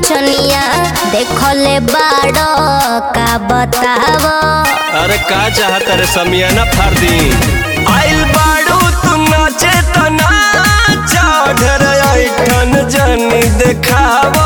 नचनिया देखले बाड़ो का बताव अरे का चाहत रे समियाना फाड़ दी आइल बाड़ू तू नाचे त नाचा ढेर ऐठन जनी देखावा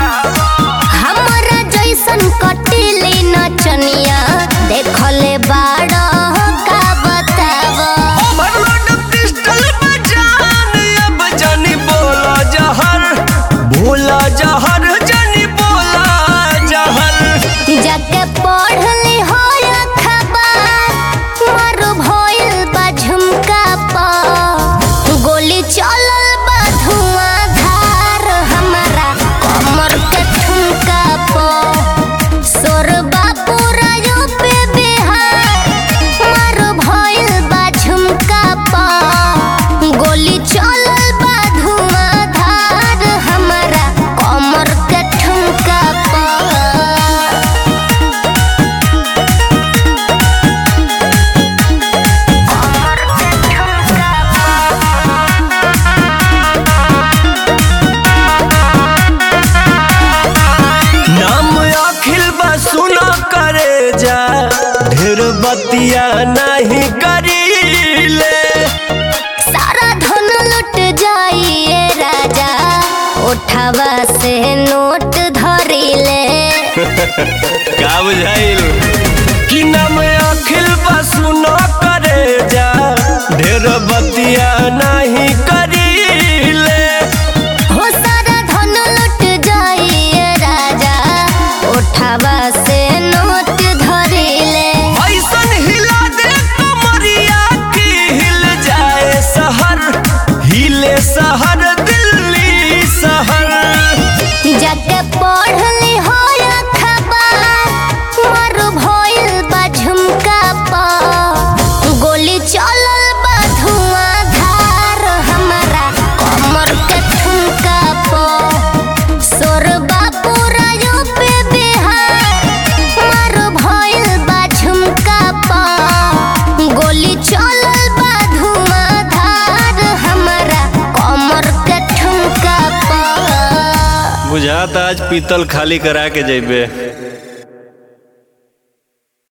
हमरा जैसन कटिली नचनिया देखले बाड़ो का बताव ओवरलोड पिस्टल बजान अब जनी बोला जहर भोला जहर जनी बोला जहर जाके पढ़ली हो खबर मारो भइल बा झुमका पर गोली चलल बा धुआंधार हमारा कमर के ठुमका पर सोरबा पूरा यूपी बिहार मारो भइल बा झुमका पर गोली चलल बा धुआंधार हमारा कमर के ठुमका पर नाम अखिल बा सुना करे जा ढेर बतिया नहीं करीले सारा धन लुट जाइए राजा उठावा से नोट धरिले का बुझाइल कि नाम अखिल बा सुना करे जा ढेर बतिया नहीं करीले हो सारा धन लुट जाइए राजा उठावा से नोट धरिले ऐसन हिला दे कमरिया की हिल जाए शहर हिले शहर दिल्ली शहर जाके पढ़ली हो खबर मर भइल बा झुमका पर गोली चलल बा धुआंधार हमारा कमर के ठुमका पर सोरबा पूरा यूपी बिहार मर भइल बा झुमका पर गोली चलल बा धुआंधार हमारा कमर के ठुमका पर बुझाता आज पीतल खाली करा के जेबे